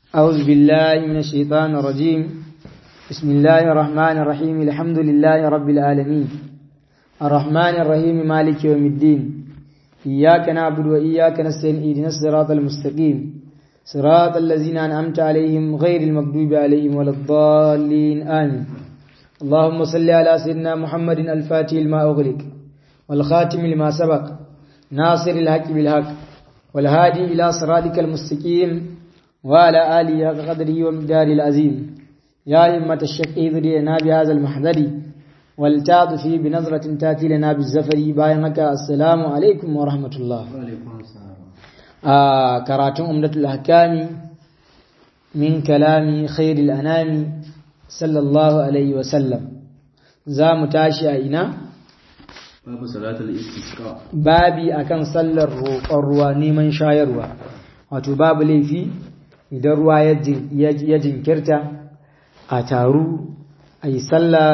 أعوذ بالله من الشيطان الرجيم بسم الله الرحمن الرحيم الحمد لله رب العالمين الرحمن الرحيم مالك يوم الدين إياك نعبد وإياك نستعين اهدنا الصراط المستقيم صراط الذين أنعمت عليهم غير المغضوب عليهم ولا الضالين آمين اللهم صل على سيدنا محمد الفاتح لما أغلق والخاتم لما سبق ناصر الحق بالحق والهادي إلى صراطك المستقيم وعلى آله حق قدره ومقداره العظيم يا إمة الشك إذرينا بهذا المحذر والتعطف بنظرة تأتي لنا بالزفر باينك السلام عليكم ورحمة الله آه كراتون أمدة الأحكام من كلام خير الأنام صلى الله عليه وسلم za mu tashi a ina? babu salatul istisqa babi akan sallar roƙon ruwa neman shayarwa wato babu laifi idan ruwa ya jinkirta a taru a yi sallah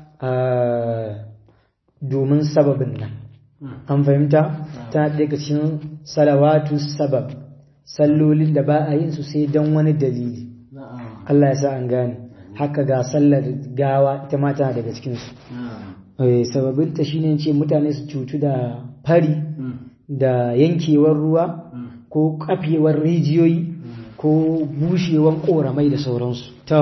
domin sababin nan an fahimta ta daga cikin salawatu sabab sallolin da ba a yin su sai don wani dalili Allah ya sa an gane haka ga sallar gawa ita ma tana daga cikinsu sababinta shine ce mutane su cutu da fari da yankewar ruwa ko kafewar rijiyoyi ko bushewar koramai da sauransu ta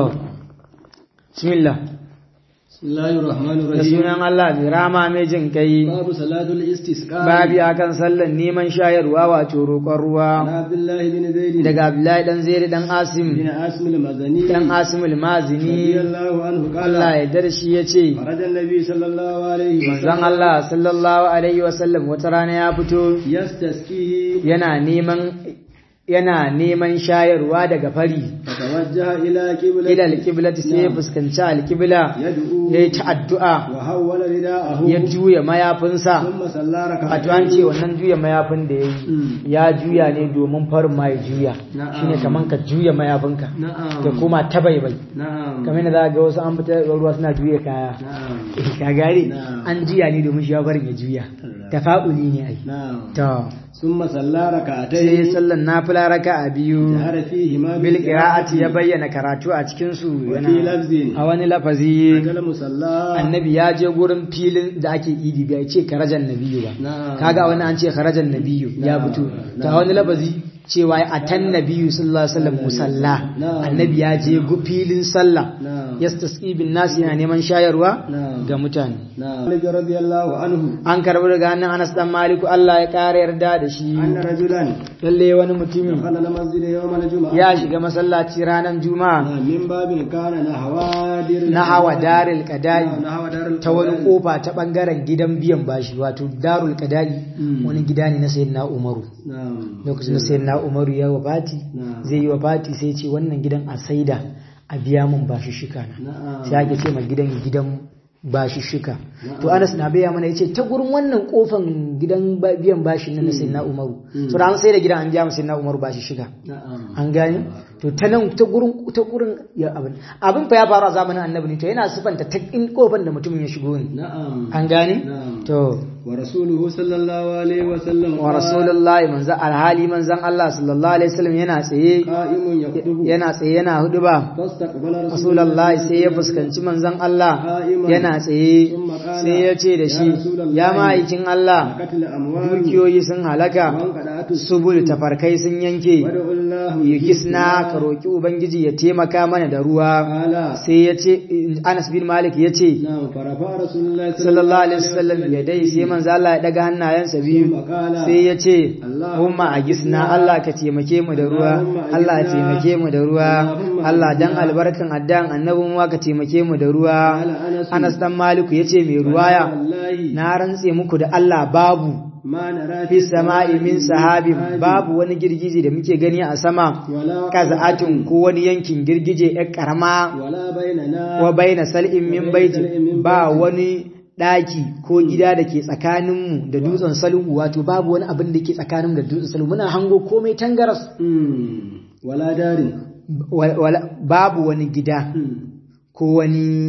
bismillah bismillahir rahmanir da rahim sunan Allah mai rama mai jin kai babu salatul istisqa babi akan sallan neman shayarwa wato roƙon ruwa Ana abdullahi bin zaid daga Abdullahi dan Zaid dan Asim bin asim al-madani dan Asim al-Mazini radiyallahu anhu qala Allah ya darshi yace kharaja an-nabi sallallahu alaihi wa manzon Allah sallallahu alaihi wasallam wata rana ya fito yastasqihi yana neman yana neman shayarwa daga fari fatawajjaha ila qiblati ila alqiblati sai ya fuskanci alqibla yad'u yayi ta addu'a wa hawwala rida'ahu ya juya mayafinsa thumma salla wato an ce wannan juya mayafin da yayi ya juya ne domin farin ma ya juya Na'am. shine kaman ka juya mayafinka na'am da kuma ta baibai na'am kamar da za ga wasu an fita ruwa suna juya kaya na'am ka gane Na'am. an juya ne domin shi ya farin ya juya tafa'uli ne ai na'am to ثم صلى sai ركعتين sallan nafila raka'a biyu جهر فيهما bil qira'ati ya bayyana karatu a cikin su وفي لفظ a wani lafazi أجل مصلى annabi ya je gurin filin da ake idi bai ce karajan nabiyu ba نعم kaga wani an ce karajan nabiyu ya Na'am. fito ta wani lafazi cewa a tan nabiyu sallallahu alaihi wasallam musalla Na'am. annabi ya je gu filin sallah نعم yastasqi bin nas yana neman shayarwa نعم ga mutane نعم مالك رضي الله عنه an karbi daga hannun Anas dan Maliku Allah ya kare yarda da shi أن رجلا lalle wani mutumin دخل المسجد يوم الجمعة ya shiga masallaci ranar juma'a نعم، من باب كان نحو دير na hawa daril qada'i نعم، نحو دار ta wani القضاء. kofa ta bangaren gidan biyan bashi wato darul qada'i Mm. wani gida ne na sayyidina Umaru نعم lokacin da sayyidina Umaru ya wafati Na'am. zai yi wafati sai ce wannan gidan a saida a biya mun bashi shika na نعم sai ake ce ma gidan gidan bashi shika to Anas na baya mana yace ta gurin wannan kofan gidan ba- biyan bashi na na sayyidina Umaru so da an sai da gidan an biya mu sayyidina Umaru bashi shika نعم an gane to ta nan ta gurin ta gurin ya abin abin fa ya faru a zamanin annabi ne to yana sifanta ta in kofar da mutumin ya shigo ne نعم an gane نعم to ورسوله صلى الله عليه وسلم wa rasulullahi manzan alhali manzan Allah sallallahu alaihi wasallam yana tsaye قائم يخطب yana tsaye yana huduba فاستقبل رسول rasulullahi sai ya fuskanci manzan Allah yana tsaye sai ya ce da shi ya ma'aikin Allah قتل أموال dukiyoyi sun halaka وانقطعت subul tafarkai sun yanke ودعوا الله yukisna ka roki ubangiji ya taimaka mana da ruwa قال sai ya ce Anas bin Malik ya ce نعم فرفع رسول الله sallallahu alaihi wasallam ya dai sai manzo Allah ya daga hannayensa biyu وقال sai ya ce Umma a gisna Allah ka taimake mu da ruwa Allah ya taimake mu da ruwa Allah dan albarkan addan annabi mu ka taimake mu da ruwa قال أنس Anas dan Maliku yace mai ruwaya والله na rantse muku da Allah babu ما نرى fi sama'i min sahabin babu wani girgije da muke gani a sama ولا kaza'atin ko wani yankin girgije ya karama ولا بيننا wa baina sal'in min baiti ba wani daki ko gida da ke tsakaninmu da dutsen sal'u wato babu wani abin da ke tsakaninmu da dutsen sal'u muna hango komai tangaras مم. ولا دار Wa- wala- babu wani gida مم. ko wani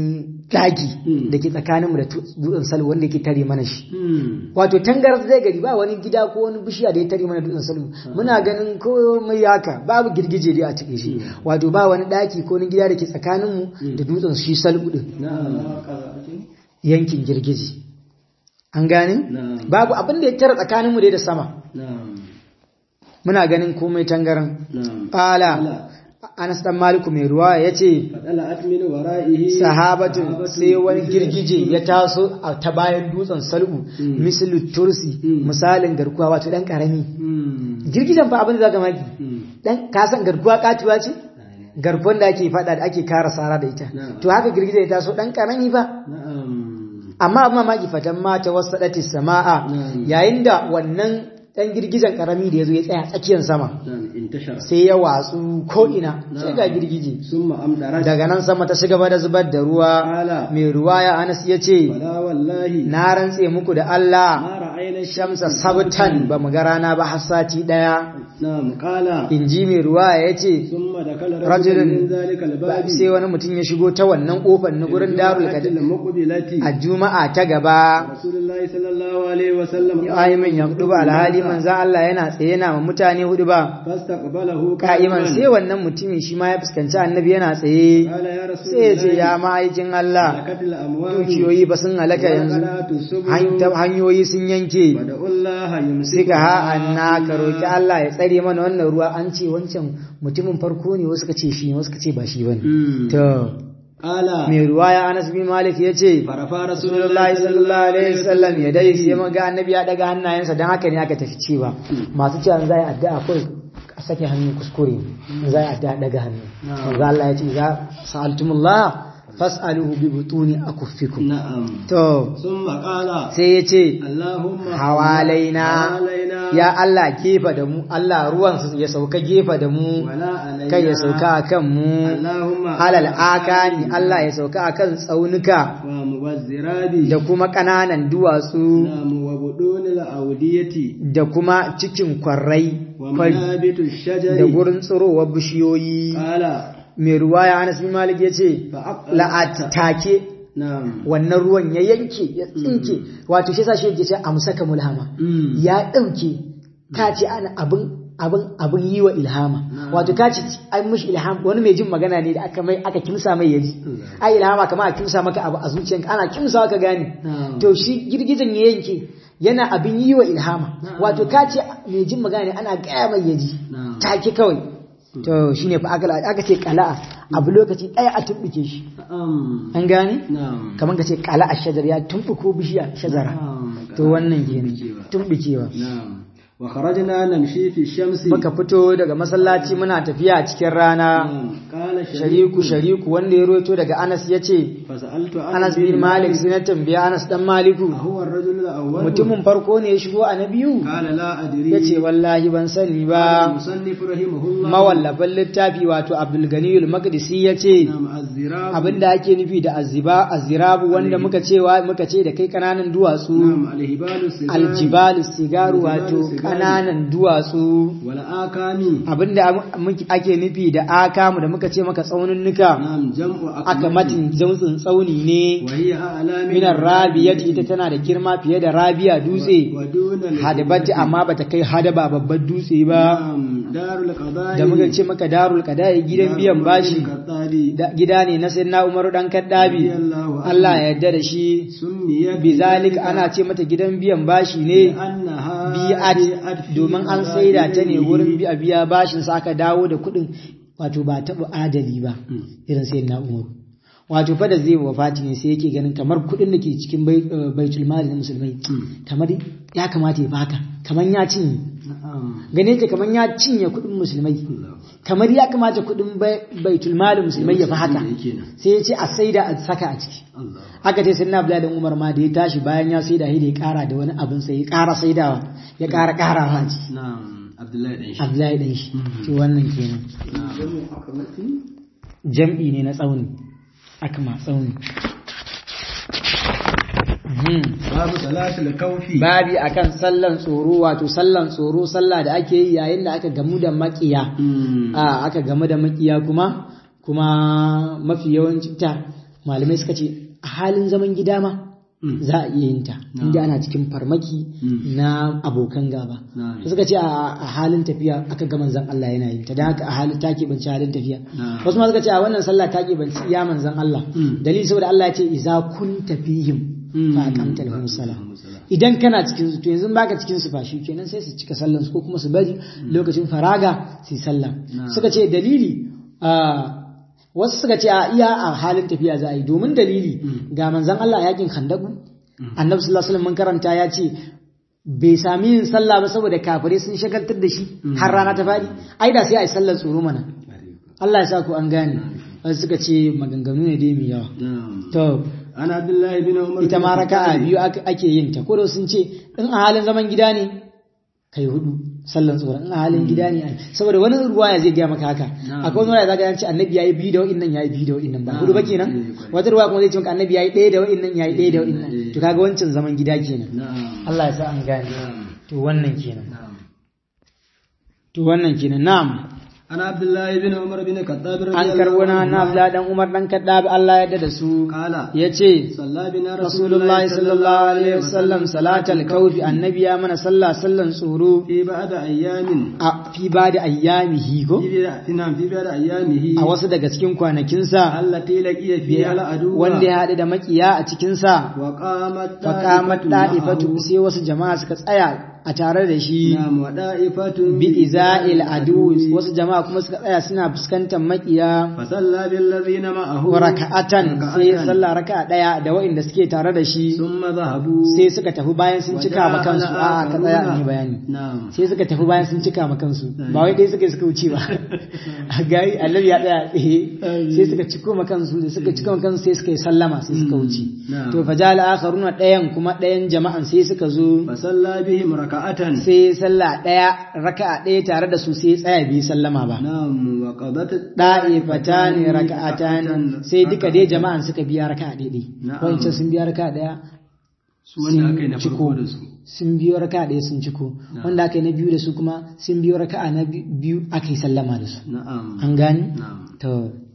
daki da ke tsakaninmu da dutsen salu wanda yake tare mana shi wato tangar zai gari ba wani gida ko wani bishiya da ya tare mana dutsen salu muna ganin komai haka babu girgije dai a cikin shi wato ba wani daki ko wani gida da ke tsakaninmu da dutsen shi salu din yankin girgije an gane babu abin da ya tara tsakaninmu dai da sama muna ganin komai tangaran fala Anas dan Maliku mai ruwa ya ce, Sahabatun sai wani girgije ya taso a ta bayan dutsen salbu, misali tursi, misalin garkuwa wato ɗan ƙarami. Girgijen fa abin da za ka maki, ɗan kasan garkuwa katuwa ce? Garkuwan da ake faɗa da ake kara sara da ita. To haka girgije ya taso ɗan ƙarami ba. Amma abin mamaki fatan mata wasu sama'a yayin da wannan dan girgijen karami da ya zo ya tsaya tsakiyar sama sai ya watsu ko'ina sai ga girgije daga nan sama ta shiga da zubar da ruwa mai ruwa ya anas ya ce na rantse muku da Allah shamsa sabtan ba mu ga rana ba har sati daya in ji mai ruwa ya ce rajulun sai wani mutum ya shigo ta wannan kofar na gurin darul a juma'a ta gaba ya min ya alhali manzan Allah yana tsaye yana ma mutane hudu ba ka'iman sai wannan mutumin shi ma ya fuskanci annabi yana tsaye sai ya ce ya ma'aikin Allah dukiyoyi ba sun halaka yanzu hanyoyi sun yanke suka ha'anna ka roki Allah ya tsare mana wannan ruwa an ce wancan mutumin farko ne wasu ka ce shi wasu ka ce ba shi bane to mai ruwaya Anas bin Malik ya ce Rasulullahi sallallahu alaihi wasallam ya dai sai mun ga annabi ya daga hannayensa dan haka ne aka tafi cewa masu cewa zai addu'a kai a sake hannu kuskure zai addu'a daga hannu manzo Allah ya ce za sa'altumullah fas'aluhu bi butuni akuffikum na'am to summa qala sai ya ce Allahumma hawalaina ya Allah gefa da mu Allah ruwan ya sauka gefa da mu kai ya sauka akan mu alal akani Allah ya sauka akan tsaunuka da kuma kananan duwatsu da kuma cikin kwarrai da gurin tsirowar bishiyoyi mai ruwa ya Anas bin Malik ya ce la'atake wannan ruwan ya yanke ya tsinke wato shi sa shi yake ce amsaka mulhama ya dauke ka ce ana abin abin abin yi wa ilhama wato ka ce an mishi ilham wani mai jin magana ne da aka mai aka kimsa mai yaji ai ilhama kamar a kimsa maka abu a zuciyanka ana kimsa ka gane to shi girgizan ya yanke yana abin yi wa ilhama wato ka ce mai jin magana ne ana gaya mai yaji take kawai to shine fa aka aka ce qala'a abu lokaci daya a tumbuke shi an gane kamar ka ce qala'a shajar ya tumbuko bishiya shajara to wannan kenan tumbukewa wa kharajna namshi fi shamsi muka fito daga masallaci muna tafiya cikin rana shariku shariku wanda ya roto daga Anas yace Anas bin Malik sai na tambaya Anas dan Maliku mutumin farko ne ya shigo a na biyu yace wallahi ban sani ba mawallafin littafi wato Abdul Gani al-Maqdisi yace abinda ake nufi da azziba azzirabu wanda muka cewa muka ce da kai kananan duwatsu aljibalu sigaru wato ƙananan duwatsu abinda ake nufi da akamu da muka ce maka tsauninnuka aka matin jamtsin tsauni ne minar rabiya ita tana da girma fiye da rabiya dutse hadabati amma bata kai hadaba babban dutse ba da muka ce maka darul qada'i gidan biyan bashi gida ne na sayyidina Umaru dan Kaddabi Allah ya yarda da shi bizalik ana ce mata gidan biyan bashi ne bi'at domin an saida ta ne wurin biya biya bashin sa aka dawo da kuɗin wato ba taɓa adali ba irin sai na umaru wato fa da zai wafati ne sai yake ganin kamar kuɗin da ke cikin baitul mali na musulmai kamar ya kamata ya baka kamar ya cinye gane ta kamar ya cinye kuɗin musulmai kamar ya kamata kuɗin baitul mali musulmai ya fi haka sai ya ce a saida a saka a ciki aka ce sinna abdullahi dan umar ma da ya tashi bayan ya saida shi da ya kara da wani abin sai ya kara saidawa ya kara karawa a ciki abdullahi dan shi to wannan kenan jam'i ne na tsauni akma tsauni babu salatul kaufi babi akan sallan tsoro wato sallan tsoro sallah da ake yi yayin da aka gamu da makiya a aka gamu da makiya kuma kuma mafi yawancin ta malamai suka ce a halin zaman gida ma za a iya yin ta inda ana cikin farmaki na abokan gaba suka ce a halin tafiya aka ga manzon Allah yana yin ta dan haka a halin take banci halin tafiya wasu ma suka ce a wannan sallah take banci iya manzon Allah dalili saboda Allah ya ce iza kunta fihim fa aqamta lahum salah idan kana cikin su to yanzu baka cikin su fa kenan sai su cika sallan su ko kuma su bari lokacin faraga su sallah suka ce dalili wasu suka ce a iya a halin tafiya za a yi domin dalili ga manzon Allah a yakin Khandaku Annabi sallallahu alaihi wasallam mun karanta ya ce bai sami yin sallah ba saboda kafirai sun shagaltar da shi har rana ta fadi ai da sai a yi sallar tsoro mana Allah ya sa ku an gane wasu suka ce maganganu ne dai mai yawa to ana Abdullahi bin Umar ita ma raka'a biyu ake yin ta ko da sun ce in a halin zaman gida ne kai hudu sallan tsoron in a halin gida ne saboda wani ruwaya zai gaya maka haka akwai wani ruwaya zaka ce annabi yayi biyu da wa'innan yayi biyu da wa'innan ba hudu ba kenan wata ruwaya kuma zai ce maka annabi yayi ɗaya da wa'innan yayi ɗaya da wa'innan to kaga wancan zaman gida kenan Allah ya sa an gane to wannan kenan to wannan kenan na'am ana abdullahi bin umar bin kadab an karbo na na abdullahi dan umar dan kadab Allah ya da su kala yace sallabina rasulullahi sallallahu alaihi wasallam salatal kawfi annabi ya mana sallah sallan tsoro fi ba'da ayyamin a fi ba da ayyamihi ko fi nan fi ba'da ayyamihi a wasu daga cikin kwanakinsa allati laqiya fi al'adu wanda ya haɗu da makiya a cikinsa wa qamat faqamat da'ifatu sai wasu jama'a suka tsaya a tare da shi na'am wa da'ifatun bi iza'il adu wasu jama'a kuma suka tsaya suna fuskantar makiya fa salla bil ladina ma'ahu raka'atan sai sallah raka'a daya da waɗanda suke tare da shi thumma zahabu sai suka tafi bayan sun cika ma kansu a ka tsaya in yi bayani na'am sai suka tafi bayan sun cika ma kansu ba wai dai suka suka wuce ba a gari annabi ya tsaya tsaye sai suka ciko ma kansu da suka cika ma kansu sai suka yi sallama sai suka wuce to fajal akharuna ɗayan kuma ɗayan jama'an sai suka zo fa salla bihim raka'atan sai sallah ɗaya raka'a ɗaya tare da su sai tsaya bi sallama ba na'am wa qadat da'ifatani raka'atan sai duka dai jama'an suka biya raka'a ɗaya wancan sun biya raka'a ɗaya su wanda aka yi na farko da su sun biyo raka'a ɗaya sun ciko wanda aka yi na biyu da su kuma sun biyo raka'a na biyu aka yi sallama da su na'am an gani na'am to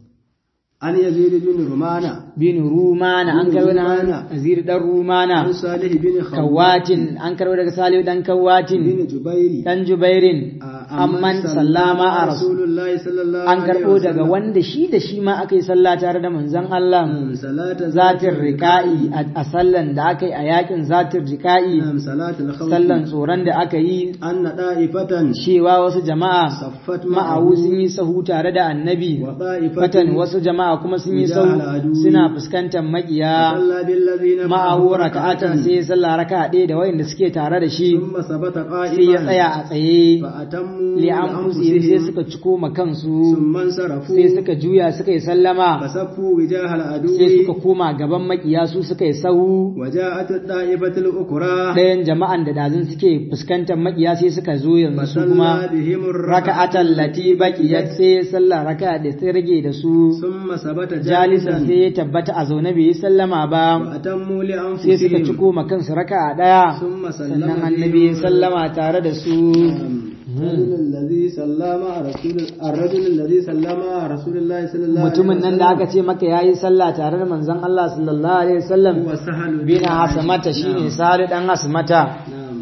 an yazid bin rumana bin rumana an karɓi na azir dan rumana an salih bin kawatin an karɓi daga salihu dan kawatin bin jubairi dan jubairin amman sallama a rasul rasulullahi sallallahu an karɓo daga wanda shi da shi ma aka yi sallah tare da manzon Allah salata zatin riƙa'i a sallan da aka yi a yakin zatin riƙa'i nam salatul khawf sallan tsoron da aka yi anna da'ifatan cewa wasu jama'a saffat ma'awu sun yi sahu tare da annabi wa fatan da'ifatan wasu jama'a kuma sun yi sahu suna fuskantar makiya salla bil ladina ma'awu raka'atan sai ya sallah raka'a ɗaya da wayanda suke tare da shi thumma sabata sai ya qa'iman tsaya a tsaye fa atammu li anfusihim sai suka ciko ma kansu thumma sarafu sai suka juya suka yi sallama fasaffu wijahal adu sai suka koma gaban makiya su suka yi sahu وجاءت الطائفة الأخرى ɗayan jama'an da dazin suke fuskantar makiya sai suka zo yanzu su kuma فصلى بهم raka'atan lati baqiyat sai sallah raka'a da sai rage da su ثم ثبت jalisan sai ya tabbata a zaune bai yi sallama ba وأتموا sai suka لأنفسهم ciko ma kansu raka'a daya ثم سلم sannan annabi ya sallama tare da su الرجل الذي صلى مع رسول الرجل الذي صلى مع رسول الله صلى الله عليه mutumin nan da aka ce maka yayi sallah tare da manzon Allah sallallahu alaihi wasallam هو سهل bin hasmata shine sari dan hasmata نعم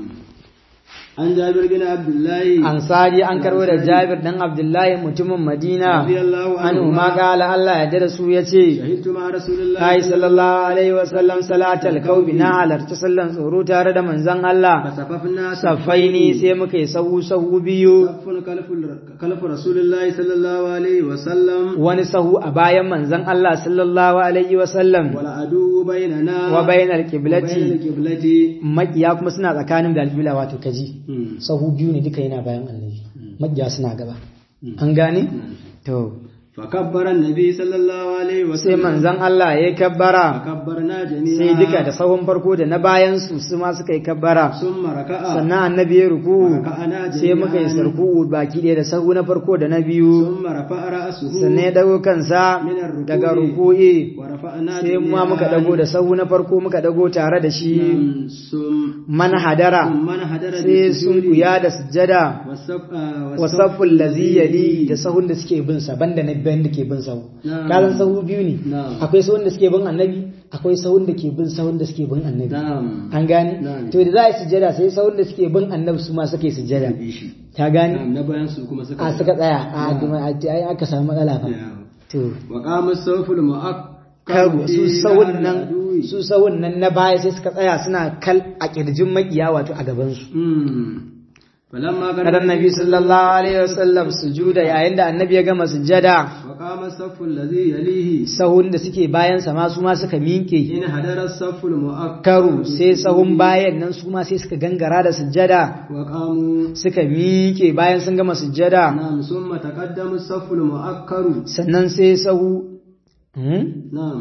عن جابر بن عبد الله ansari an karbo da Jabir dan Abdullahi mutumin Madina رضي الله anhu عنه ma qala Allah ya dada su yace شهدت مع رسول الله kai sallallahu alaihi wasallam salatal kaubi na halarta sallan tsoro tare da manzon Allah فصففنا safaini sai muka yi sahu sahu biyu صف خلف خلف رسول الله صلى الله عليه وسلم wani sahu a bayan manzon Allah sallallahu alaihi wasallam والعدو بيننا wa bainal وبين qiblati القبلة makiya kuma suna tsakanin da alqibla wato kaji مم. sahu biyu ne duka yana bayan annabi makiya suna gaba an gane to فكبر النبي صلى الله عليه sai وسلم manzon Allah ya kabbara فكبرنا جميعا sai duka da sahun farko da na bayan su su ma suka yi kabbara ثم ركع sannan annabi ya ruku ركعنا sai muka yi جميعا sarku baki ɗaya da sahu na farko da na biyu ثم رفع رأسه sannan ya dago kansa من الركوع daga ruku'i ورفعنا sai ma جميعا muka dago da sahu na farko muka dago tare da shi نعم. ثم man hadara ثم انحدر sai sun بالسجود kuya da sujjada والصف آه، wasafful lazi yali da sahun da suke bin sa banda na bayan da ke bin sahu Na'am. kazan sahu biyu ne Na'am. akwai sahun da suke bin annabi akwai sahun da ke bin sahun da suke bin annabi na'am an gane Na'am. to da za a yi sujjada sai sahun da suke bin annabi su ma suka yi sujjada bi shi ta gane na'am na bayan su kuma suka a suka tsaya a kuma a ai aka samu matsala fa Na'am. to wa qama as-sawful karu mu'akkar su sahun nan su sahun nan na baya sai suka tsaya suna kal a kirjin makiya wato a gaban su falamma kada annabi sallallahu alaihi wasallam sujuda yayin da annabi ya gama sujjada wa qama as-saffu alladhi yalihi sahun da suke bayan sa ma su ma suka minke in hadara as-saffu al-mu'akkar karu sai sahun bayan nan su ma sai suka gangara da sujjada wa qamu suka miƙe bayan sun gama sujjada na'am summa taqaddama as-saffu al-mu'akkaru sannan sai sahu Hmm? na'am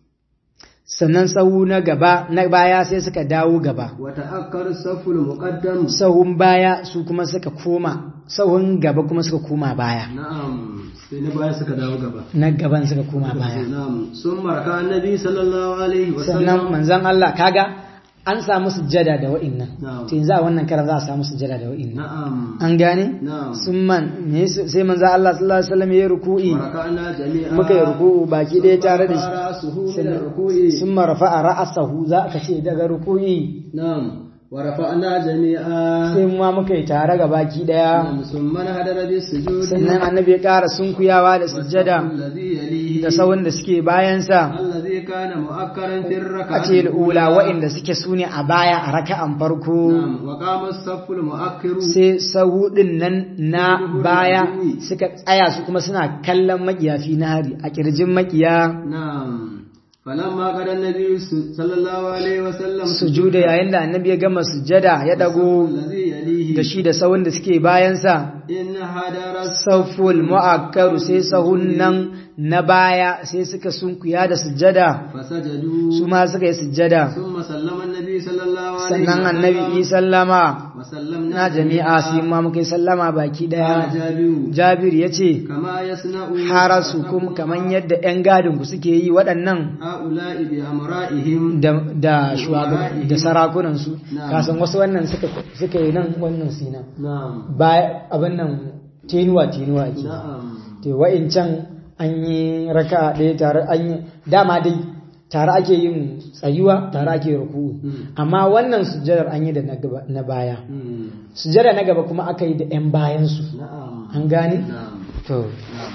sannan sahu na gaba na baya sai suka dawo gaba wa ta'akkara as-saffu al-muqaddam sahun baya su kuma suka koma sahun gaba kuma suka koma baya na'am sai na baya suka dawo gaba na gaban suka koma baya na'am summa raka annabi sallallahu alaihi wa sannan sallam manzon Allah kaga an samu sujjada da wa'innan Na'am. to yanzu a wannan karar za a samu sujjada da wa'innan na'am an gane na'am sun man me yasa- sai manzon Allah sallallahu alaihi wasallam ya yi ruku'i wa raka'na jami'a muka yi ruku'u baki ɗaya tare da shi ra'suhu min ar-ruku'i sun marafa a ra'asahu za ka ce daga ruku'i na'am wa rafa'na jami'a sai mu ma muka yi tare ga baki ɗaya na'am summa hadara bis-sujudi sannan annabi ya ƙara sunkuyawa da sujjada alladhi yalihi da sawun da suke bayansa alladhi kana mu'akkaran fi a ar-rak'ati ce ula wa'inda suke sune a baya a raka'an farko na'am wa qama as-saffu al-mu'akkiru sai sahu ɗin nan na baya suka tsaya su kuma suna kallon makiyafi na hari a kirjin makiya na'am falamma qada an-nabi sallallahu alaihi wa sallam sujuda yayin da annabi ya gama sujjada ya dago alladhi yalihi da shi da sawun da suke bayansa in hadara saful mu'akkaru sai sahun nan na baya sai suka sunkuya da sujjada fasajadu su ma suka yi sujjada thumma sallama an-nabi sallallahu alaihi sannan wa annabi sallam yi sallama wa sallamna na jami'a sai ma muka yi sallama baki daya jabiru jabir ya ce kama yasna'u harasu kuma kaman yadda 'yan gadin ku suke yi waɗannan ha'ula'i bi amra'ihim da da shugaba da sarakunansu Na'am. kasan wasu wannan suka suka yi nan wannan sina na'am ba abin nan tenuwa tenuwa ke na'am to wa'incan an yi raka ɗaya tare an yi dama dai tare ake yin tsayuwa tare ake ruku'u Hmm. amma wannan sujjadar an yi da na gaba- na baya Hmm. sujjada na gaba kuma aka yi da 'yan bayansu na'am an gane na'am to na'am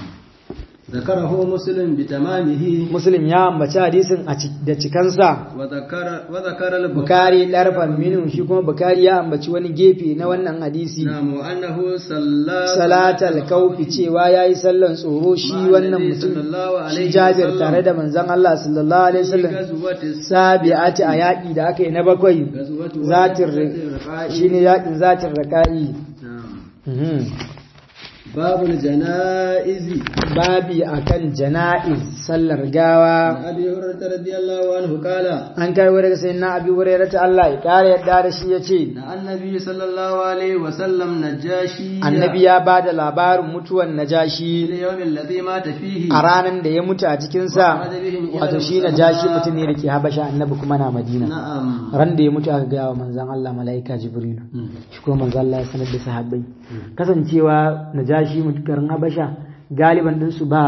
ذكره مسلم بتمامه muslim ya ambaci hadisin a ci- da cikansa وذكر وذكر البخاري bukari larfan minu shi kuma bukari ya ambaci wani gefe na wannan hadisi نعم وأنه صلى salatal kaufi cewa ya yi sallan tsoro shi wannan mutum shi jabir tare da manzon Allah sallallahu alaihi wasallam غزوة sabi'ati a yaƙi da aka yi na bakwai غزوة zatin الرقاع. shine yaƙin zatin raka'i نعم Mhm. باب الجنائز babi akan jana'iz sallar gawa عن أبي هريرة رضي الله عنه قال an kai daga sayyidina abi hurairah ta Allah ya kare yadda da shi yace نعى النبي صلى الله عليه وسلم نجاشي annabi ya bada labarin mutuwan في najashi اليوم الذي مات فيه a ranar da ya mutu a cikinsa wato shi najashi mutum ne da ke habasha annabi kuma na madina نعم ran da ya mutu aka gaya wa manzan Allah mala'ika jibrilu shi kuma manzan Allah ya sanar da sahabbai kasancewa najashi mutukarin habasha galiban ɗinsu ba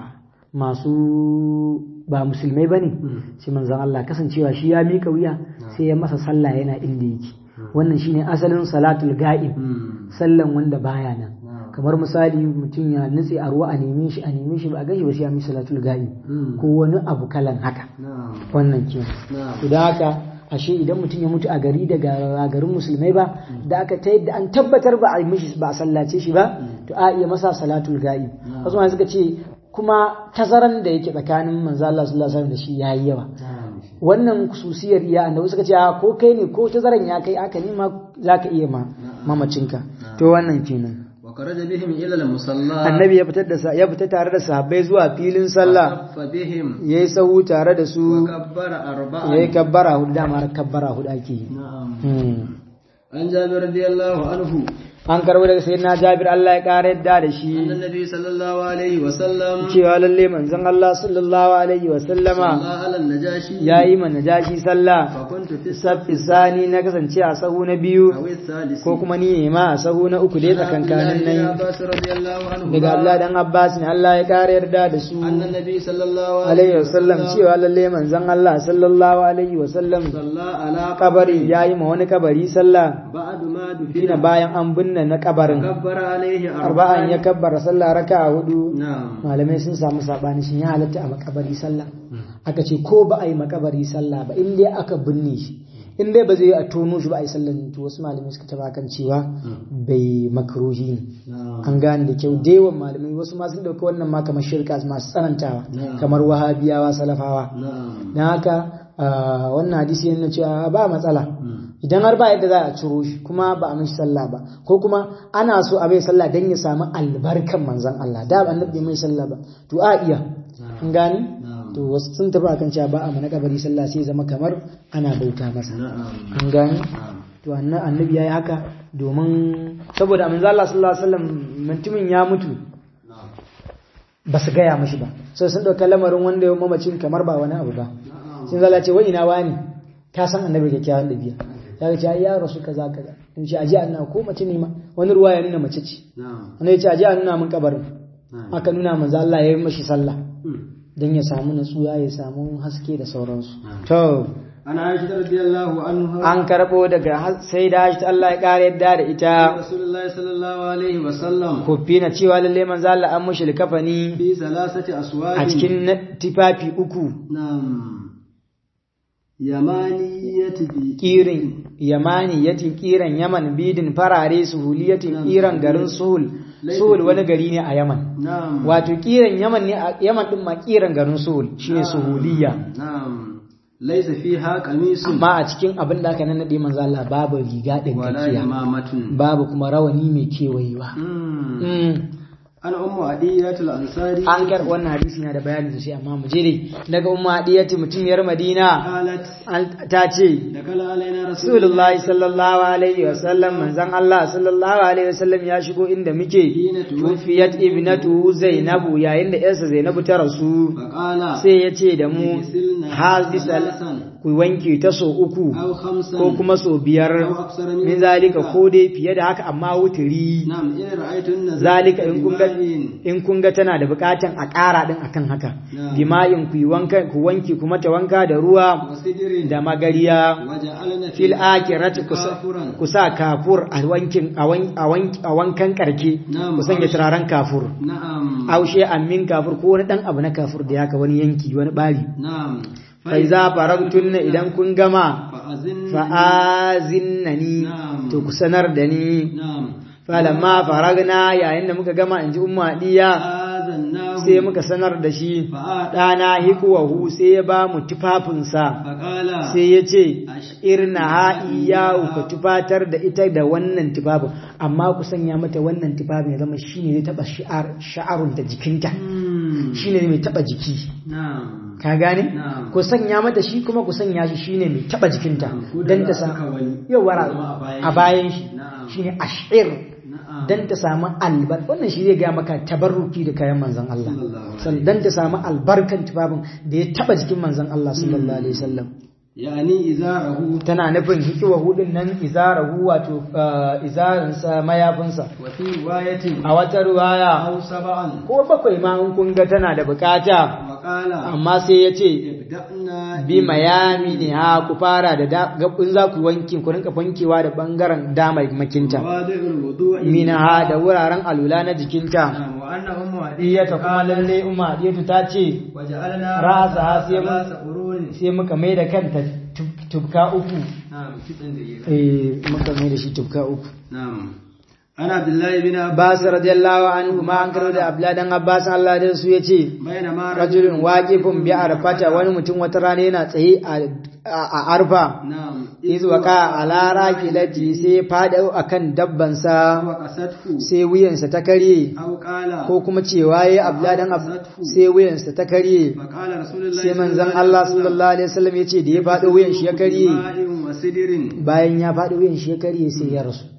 masu ba musulmai ba ne sai manzan Allah kasancewa shi ya mika wuya sai ya masa sallah yana inda yake wannan shine asalin salatul ga'ib sallan wanda baya nan kamar misali mutum ya nutse a ruwa a neme shi a neme shi ba a gashi ba sai ya mi salatul ga'ib ko wani abu kalan haka نعم wannan kenan نعم to da haka ashe idan mutum ya mutu a gari daga garin musulmai ba da aka ta yadda an tabbatar ba a yi mishi ba a sallace shi ba to a iya masa salatul ga'i wasu ma suka ce kuma tazaran da yake tsakanin manzo Allah sallallahu alaihi wasallam da shi yayi yawa نعم wannan kususiyar iya annabi suka ce a ko kai ne ko tazaran ya kai aka ne ma zaka iya ma mamacinka to wannan kenan وخرج بهم إلى المصلى annabi ya fitar da sa- ya fita tare da sahabbai zuwa filin sallah فصف بهم yayi sahu tare da su وكبر أربعا yayi kabbara hudu dama kabbara hudu ake yi نعم Hmm. عن جابر رضي الله عنه an karbo daga sayyidina Jabir Allah ya kare yadda da shi أن النبي صلى الله عليه وسلم cewa lalle manzon Allah sallallahu alaihi wa sallama صلى على النجاشي yayi ma najashi sallah فكنت في saffi sani na kasance a sahu na biyu أو الثالث ko kuma ni ma a sahu na uku dai tsakankanin عن nan عباس رضي الله عنه daga Abdullah dan Abbas ne Allah ya kare yarda da su أن النبي صلى الله alaihi wasallam cewa lalle manzon Allah sallallahu alaihi wasallam صلى على kabari yayi ma wani kabari sallah بعد ما shine دفن bayan an binne na kabarin كبر عليه arba'an ya kabbara sallah raka'a hudu نعم malamai sun samu sabani shin ya halatta a makabari sallah aka ce ko ba a yi makabari sallah ba in dai aka binne shi in dai ba zai yi a tono shi ba a yi sallah to wasu malamai suka taba kan cewa bai makruhi ne نعم an gane da kyau da yawan malamai wasu ma sun dauki wannan ma kamar shirka masu tsanantawa kamar wahabiyawa salafawa نعم don haka ah, wannan hadisi yana cewa ba matsala idan har ba yadda za a ciro shi kuma ba a mishi sallah ba ko kuma ana so a mai sallah don ya samu albarkan manzon Allah da annabi bai mai sallah ba to a iya an gane to wasu sun tafi akan cewa ba a mana kabari sallah sai zama kamar ana bauta masa نعم an gane نعم to anna- annabi yayi haka domin saboda manzo Allah sallallahu alaihi wasallam mutumin ya mutu نعم ba su gaya mashi ba sai sun ɗauka lamarin wanda ya mamacin kamar ba wani abu ba sun zala ce wai ina wani ka san annabi kyakkyawan ɗabi'a ya ce ai ya rasu kaza kaza in ce aje a nuna ko mace ne ma wani ruwa ya nuna mace ce نعم annabi ya ce aje a nuna min kabarin نعم aka nuna manzo Allah ya yi mashi sallah مم. dan ya samu natsuwa ya samu haske da sauransu to عن عائشة رضي الله عنها an karɓo daga sai da shi Allah ya ƙara yadda da ita رسول الله صلى الله عليه وسلم kofi na cewa lalle manzo Allah an mushi likafani في ثلاثة أسواد a cikin na- tufafi uku نعم يمانية بي kirin yamani yatin kiran yaman bidin farare suhuliyatin kiran garin suhul suhul wani gari ne a yaman نعم wato kiran yaman ne a yaman din ma kiran garin suhul shine suhuliya نعم ليس فيها قميص amma a cikin abin da aka nannade manzo Allah babu riga din ولا kakiya إمامة babu kuma rawani mai kewayewa مم. Mm. أنا أم عدية الأنصاري an kar wannan hadisi na da bayani sosai amma mu je dai daga umma hadiyati mutumiyar madina قالت an- ta ce دخل علينا رسول Rasulullahi sallallahu alaihi wasallam manzon Allah sallallahu alaihi wasallam ya shigo inda muke Hina tufiyat ibnatu Zainabu yayin da yarsa Zainabu ta rasu فقال sai ya ce da mu اغسلنا hazisal ثلاثا ku wanke ta so uku أو خمسا ko kuma so biyar أو أكثر من min zalika ko dai fiye da haka amma wuturi نعم إن رأيتن zalika in kun ga بماء in kun ga tana da bukatan a ƙara din akan haka Na'am. bima'in ku yi wanka ku wanke kuma ta wanka da ruwa وسدر da magariya وجعلنا fil akirati kusa كافرا ku sa kafur a wankin a wan- a wan- a wankan karke Na'am. ku sanya turaren kafur نعم aushe amin kafur ko wani dan abu na kafur da yaka wani yanki wani bari نعم fa iza faragtunna idan kun gama فأذن fa'azinnani Na'am. to ku sanar da ni نعم falamma faragna yayin da muka gama inji umma diya آذناه sai muka sanar da shi فآت ɗana hikuwahu sai ya ba mu tufafinsa فقال sai ya ce irna ha'i yawo ka tufatar da ita da wannan tufafin amma ku sanya mata wannan tufafin ya zama shine zai taba shi'ar sha'arun da jikinta مم. shine mai taba jiki نعم ka gane Na'am. ku sanya mata shi kuma ku sanya shi shine mai taba jikinta Ko da dan za ta a saka samu wani, yawara ya zama a bayan a shi. bayan shi Na'am. shine ashir نعم dan ta samu albar wannan shi zai ga maka tabarruki da kayan manzon Allah Sallallahu alaihi Sal- dan ta samu albarkan tufafin da ya taba jikin manzon Allah sallallahu alaihi wasallam يعني إزاره tana nufin hikiwa hudun nan izarahu wato uh, izarinsa mayafinsa وفي رواية a wata ruwaya أو سبعا ko bakwai ma in kun ga tana da bukata وقال amma sai ya ce ابدأنا bi mayami ne ha ku fara da da- gabin za ku wanki ku rinka fankewa da bangaren dama makinta مواضع الوضوء mina ha da wuraren alula na jikinta نعم وأن أم iyata kuma lalle umma diyatu ta ce وجعلنا رأسها سيما- ثلاث قرون sai muka mai da kanta tub- tubka uku نعم كتن دقيقة eh muka mai da shi tubka uku نعم أنا عبد الله بن عباس Abbas radiyallahu anhu ma an karo da Abdullah dan Abbas Allah da su yace بينما rajulun waqifun bi arfata wani mutum wata rana yana tsaye a a arfa نعم iz waka ala rakilati sai fada akan dabban sa وقصته sai wuyansa ta karye أو قال ko kuma cewa yayi Abdullah dan Abbas sai wuyansa ta karye فقال رسول الله sai manzon Allah sallallahu alaihi wasallam yace da ya fada wuyan shi ya karye ماء وسدر bayan ya fada wuyan shi ya karye sai ya rasu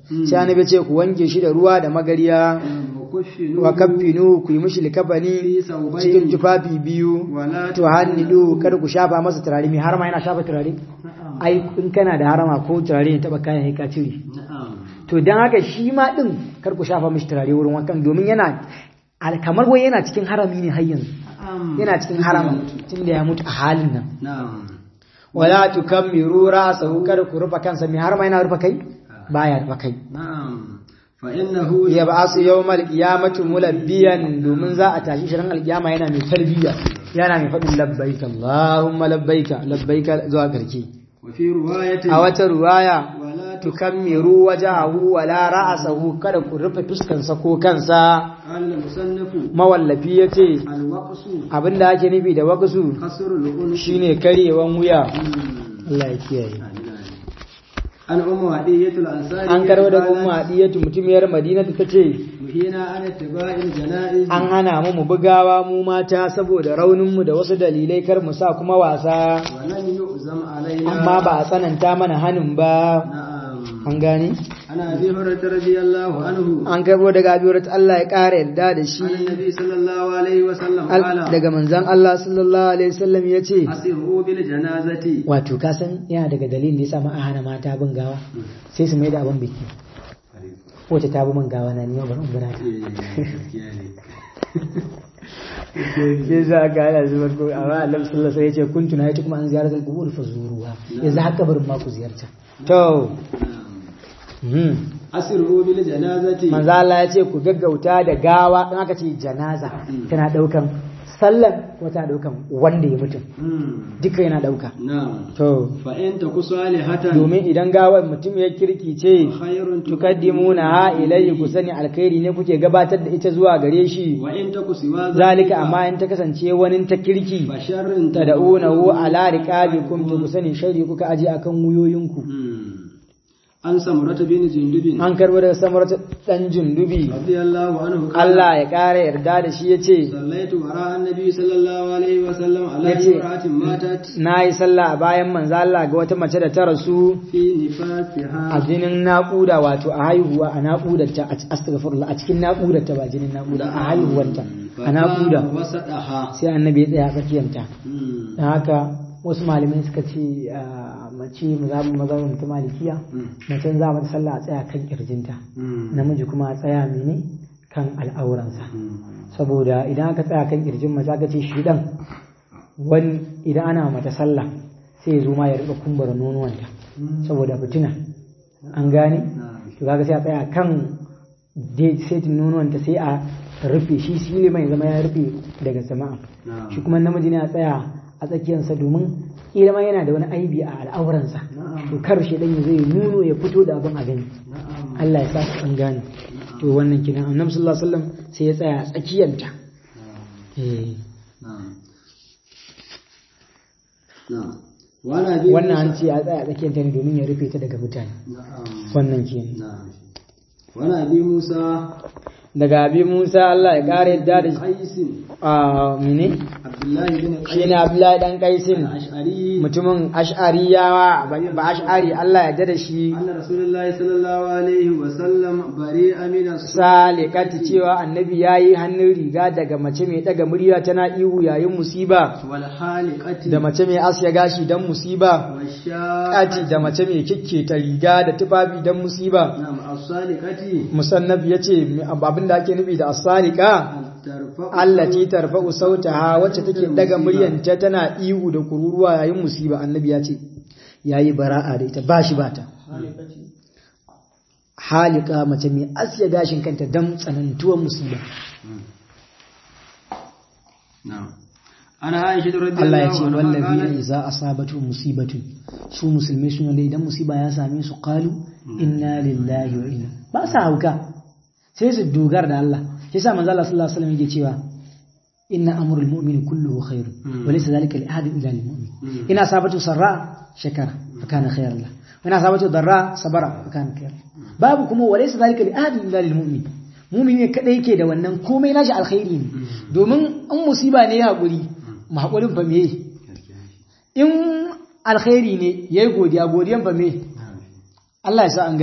sai annabi ya ce ku wanke shi da ruwa da magariya وكفنوه wa kaffinu ku yi mishi likafani في ثوبين cikin tufafi biyu ولا to hannidu kada ku shafa masa turare mai harama yana shafa turare نعم ai in kana da harama ko turare ne taba kayan ka cire نعم to dan haka shi ma din kar ku shafa mishi turare wurin wankan domin yana al- kamar wai yana cikin harami ne har yanzu نعم yana cikin harama tunda ya mutu a halin nan نعم wala tukammiru ra'sahu kada ku rufa kansa mai harama yana rufa kai baya rufa kai نعم فإنه ya ba su yau mal kiyamatu mulabbiyan domin za a tashi shirin alkiyama yana mai talbiya yana mai faɗin labbaika Allahumma labbaika labbaika zuwa karke وفي رواية a wata ruwaya ولا tukammiru wajahu wala ra'sahu kada ku rufe fuskansa ko kansa قال المصنف mawallafi yace الوقص abinda ake nufi da waqsu قصر العنق shine karyewan wuya مم. Allah ya kiyaye عن أم عدية الأنصارية an karo da قالت، ummu hadiyatu mutumiyar madina ta ce نهينا عن اتباع الجنائز an hana mu mu bugawa mu mata saboda rauninmu da wasu dalilai kar mu sa kuma wasa ولم يؤزم علينا amma ba a tsananta mana hanin ba نعم an gane عن أبي هريرة رضي الله عنه an karbo daga abiyorat Allah ya ƙara yarda da shi عن النبي صلى الله عليه وسلم Al- قال daga manzan Allah sallallahu alaihi wasallam ya ce أسروا بالجنازة wato ka san yana daga dalilin da ya samu a hana mata bin gawa sai su mai da abin biki wace ta bi min gawa na ni yau bari in bira ta sai za ka hana zubar ko amma Allah sallallahu alaihi wasallam ya ce kuntu na yace kuma an ziyaratul qubur fa zuruwa yanzu haka barin ma ku ziyarta to mhm. أسروا بالجنازة manzo Allah ya ce ku gaggauta da gawa in aka ce janaza tana daukan sallan ko tana daukan wanda ya mutum مم. duka yana dauka نعم to فإن تك صالحة domin idan gawar mutum ya kirki ce خير tukaddimuna ha ilayhi ku sani alkhairi ne kuke gabatar da ita zuwa gare shi وإن تك سوى zalika amma in ta kasance wani ta kirki فشر tad'unahu ala riqabikum to ku sani sharri kuka aje akan wuyoyinku مم. عن سمرة بن جندب an karbo daga samar dan jundubi رضي الله عنه قال Allah ya kara yarda da shi yace صليت وراء النبي صلى الله عليه وسلم على يتي. امرأة ماتت na yi sallah a bayan manzo Allah ga wata mace da ta rasu في a نفاسها jinin naƙuda wato a haihuwa a naƙudarta a astaghfirullah a cikin naƙudarta ba jinin naƙuda a haihuwarta a naƙuda فقام وسطها sai annabi ya tsaya tsakiyanta مم. don haka wasu malamai suka ce a mace mazhabin mazhabin ta malikiya مم. mace za mata sallah a tsaya kan kirjinta مم. namiji kuma a tsaya mene kan al'auransa مم. saboda idan aka tsaya kan kirjin mace aka ce shi dan wani idan ana mata sallah sai ya zo ma ya rika kumbura nonuwanta saboda fitina an gane نعم. to kaga sai a tsaya kan dai setin nonuwanta sai a rufe shi sile mai zama ya rufe daga sama'a نعم. shi kuma namiji ne a tsaya a tsakiyarsa domin kila ma yana da wani aibi a al'auransa Na'am. to kar shi dan ya zai nuno ya fito da abin a gani نعم. Allah ya sa su an gane to wannan kenan annabi sallallahu alaihi wasallam sai ya tsaya a tsakiyarta eh نعم. نعم. وعن أبي wannan an موسى- ce a tsaya a tsakiyarta ne domin ya rufe ta daga mutane نعم. wannan kenan نعم. وعن أبي موسى daga abi Musa Allah ya kare yadda da shi قيس a mene عبد الله بن shi قيس ne Abdullahi dan Kaisin الأشعري mutumin ash'ariyawa ba ash'ari Allah ya da shi أن رسول الله صلى الله عليه وسلم بريء من salikati cewa annabi yayi hannun riga daga mace mai daga murya tana ihu yayin musiba والحالقة da mace mai asya gashi dan musiba والشاقة kati da mace mai kikketa riga da tufafi dan musiba نعم الصالقة musannaf yace abin da ake nufi da as-salika ترفع allati tarfa'u sautaha wacce take daga muryanta tana ihu da kururuwa yayin musiba annabi ya ce yayi bara'a da ita bashi bata halika mace mai asya gashin kanta dan tsanantuwar musiba نعم أنا عائشة رضي Allah ya الله ce عنها wallazina قالت idza asabatu musibatu su musulmai sun wanda idan musiba ya same su qalu inna lillahi wa inna ba sa hauka sai su dogara da Allah shi yasa manzo Allah sallallahu alaihi wasallam yake cewa inna amrul mu'mini kulluhu khair wa laysa dhalika li ahadin illa lil mu'min ina asabatu sarra shakara fa kana khairan lahu wa ina asabatu darra sabara fa kana khairan babu kuma wa laysa dhalika li ahadin illa lil mu'min mu'min ne kadai yake da wannan komai nashi alkhairi ne domin an musiba ne ya hakuri mu hakurin fa meye in alkhairi ne yayi godiya godiyan fa me Allah ya sa an gane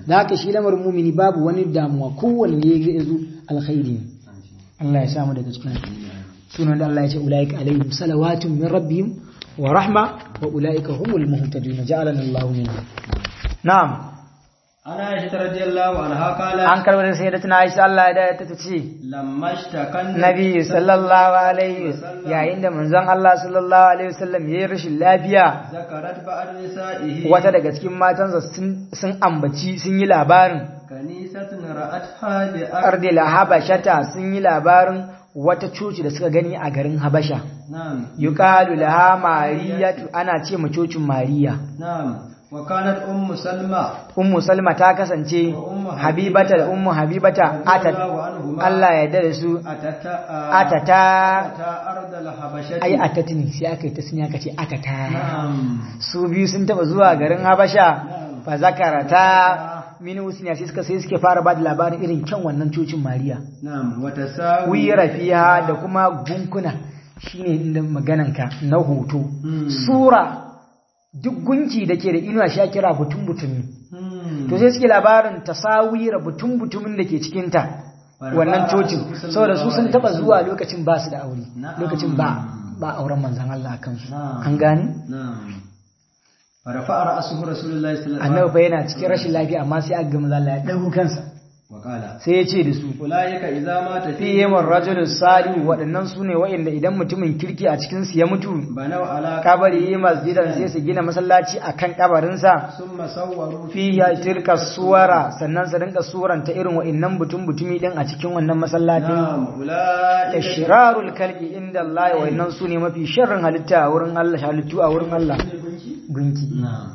da haka shi lamarin mumini babu wani damuwa kowanne ya zo alkhairi ne Allah ya samu daga cikin sunan da Allah ya ce ulaika alaihim salawatun min rabbihim wa rahma wa ulaika humul muhtadun ja'alana Allah minhum na'am ana aisha radiyallahu anha qala an karbar da sayyidatuna Aisha Allah ya da ta ce lamma ishtakan Nabi sallallahu alaihi yayin da manzon Allah sallallahu alaihi wasallam yayi rashin lafiya zakarat ba'd nisa'ihi wata daga cikin matansa sun sun ambaci sun yi labarin kanisatun ra'atha bi ardil habashata sun yi labarin wata coci da suka gani a garin habasha na'am yuqalu laha mariyatu ana ce ma cocin mariya na'am wa kanat ummu salma ummu salma ta kasance habibata da ummu habibata atat Allah ya yarda da su atata atata ta ardal habashati ai atatni sai aka yi ta sun aka ce atata na'am su biyu sun taba zuwa garin habasha fa zakarata min husniya sai suka sai suke fara ba da labarin irin kyan wannan cocin mariya na'am wa tasawi wira fiha da kuma gunkuna shine inda magananka na hoto sura duk gunki da ke da inuwa sha kira butun butumi to sai suke labarin tasawira butun butumin da ke cikinta wannan cocin saboda su sun taba zuwa lokacin ba su da aure lokacin ba ba auren manzan Allah a kansu an gani na'am farafa ra'asuhu rasulullahi sallallahu alaihi annabi fa yana cikin rashin lafiya amma sai aka ga manzan Allah ya dago kansa wa qala sai ya ce da su ulaika idza mata fihim ar-rajulu salih waɗannan su ne waɗanda idan mutumin kirki a cikin su ya mutu banaw ala kabari yi masjidan sai su gina masallaci akan kabarinsa summa sawwaru fiya tilka suwara sannan su rinka suranta irin wa'annan butun butumi din a cikin wannan masallacin na'am ulaika ishirarul kalbi inda Allah wa'annan su ne mafi sharrin halitta a wurin Allah halittu a wurin Allah gunki na'am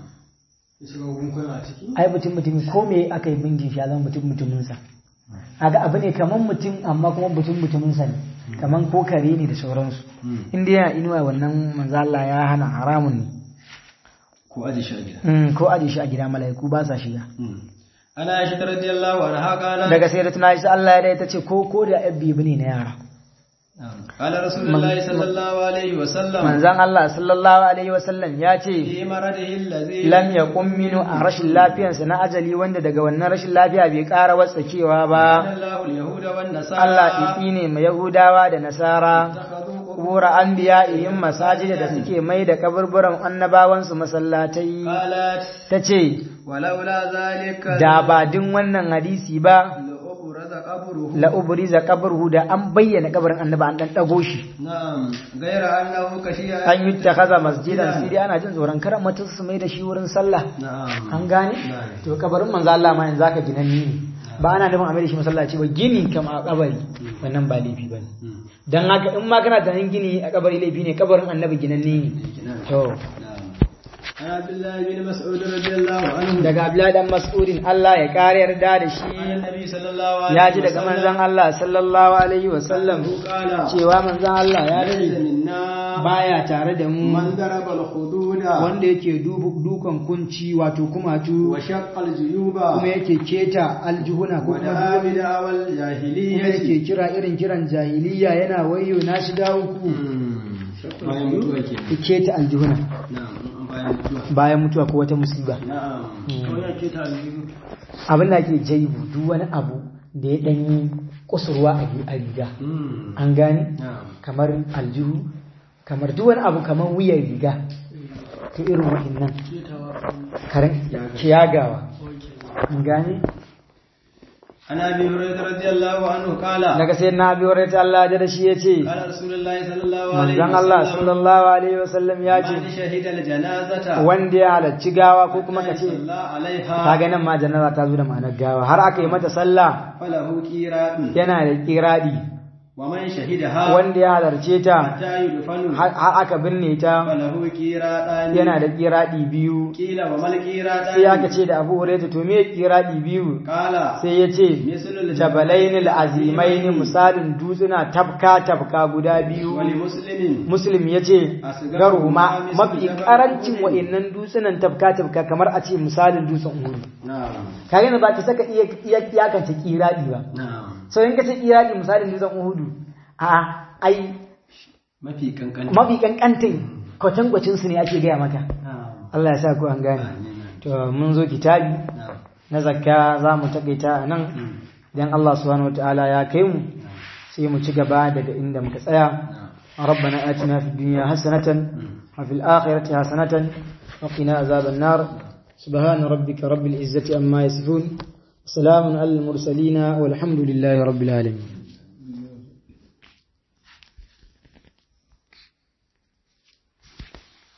ai butun mutumi ko me aka yi bingin shi ya zama butun mutumin sa aga abu ne kaman mutum amma kuma butun mutumin sa ne kaman ko kare ne da sauransu inda yana inuwa wannan manzo Allah ya hana haramun ne ko aji shagida Mm, ko aje shi a gida mala'iku ba sa shiga ana aisha radiyallahu anha qala daga sai da tuna shi Allah ya dai ta ce ko ko da yabbi bane na yara qala rasulullahi sallallahu alaihi wa sallam manzon Allah sallallahu alaihi wasallam ya ce fi maradihi allazi lam yaqum minu a rashin lafiyarsa na ajali wanda daga wannan rashin lafiya bai ƙara watsakewa ba Allahu al-yahuda wan nasara Allah ifi ne mai Yahudawa da Nasara takhadhu kubura anbiya'ihim masajida da suke mai da kaburburan annabawansu masallatai qalat ta ce walaula zalika da ba din wannan hadisi ba la'ubraza qabruhu la ubriza qabruhu da an bayyana kabarin annaba an dan dago shi na'am gaira annahu kashiya an yi takaza masjidan sai dai ana jin tsoron karan mutum su mai da shi wurin sallah na'am an gane to kabarin manzo Allah ma yanzu zaka ginanni ne ba ana nufin a mai da shi masallaci ba gini kam a kabari wannan ba laifi bane dan haka in ma kana tunanin gini a kabari laifi ne kabarin annabi ginanni ne to عن عبد الله بن مسعود رضي الله عنه daga Abdullahi dan Mas'udin Allah ya kare yarda da shi عن النبي صلى الله عليه ya ji daga manzon Allah sallallahu alaihi wa sallam قال cewa manzon Allah ya ليس ce منا baya tare da mu من ضرب الخدود wanda yake dubu- dukan kunci wato kumatu وشق الجيوب kuma yake keta aljihuna ko kuma ودعا بدعوى kuma الجاهلية yake kira irin kiran jahiliya yana wayo na shi dawo ku bayan mutuwa ke ya keta aljihuna na'am bayan mutuwa bayan mutuwa ko wata musiba na'am kawai ya ke ta aljihu abin da ake jaibu duk wani abu da ya danyi kusurwa a a riga an gane na'am kamar aljihu kamar duk wani abu kamar wuyan riga to irin wa'annan karen kiyagawa an gane عن ابي هريره رضي الله عنه قال daga sai na biyo rai ta Allah da shi ya ce قال رسول الله صلى الله عليه manzon Allah sallallahu alaihi wasallam ya ce من شهد الجنازه wanda ya halarci gawa ko kuma ka ce صلى عليها kaga nan ma jannara ta zo da ma'anar gawa har aka yi mata sallah فله كيرات yana da kiradi ومن شهدها wanda ya halarce ta حتى يدفن har har aka binne ta فله كيراتان yana da kiradi biyu قيل وما الكيراتان sai aka ce da Abu Hurairah to me kiradi biyu قال sai ya ce مثل الجبل jabalainil azimaini misalin dutsuna tabka tabka guda biyu ولمسلم muslim ya ce garuhuma mafi karancin wa'annan dutsunan tabka tabka kamar a ce misalin dutsen uhuru نعم kage ne ba ka saka iya iya iyakance kiradi ba نعم so in ka ce kiradi misalin dutsen uhudu a ai mafi kankan mafi kankantin kwatankwacin su ne ake gaya maka na'am Allah ya sa ku an gane Amin. to mun zo kitabi na'am na zakka za mu takaita a nan idan Allah subhanahu wataala ya kai mu sai mu ci gaba daga inda muka tsaya ربنا آتنا في الدنيا حسنة وفي الآخرة حسنة وقنا عذاب النار سبحان ربك رب العزة أما يصفون سلام على المرسلين والحمد لله رب العالمين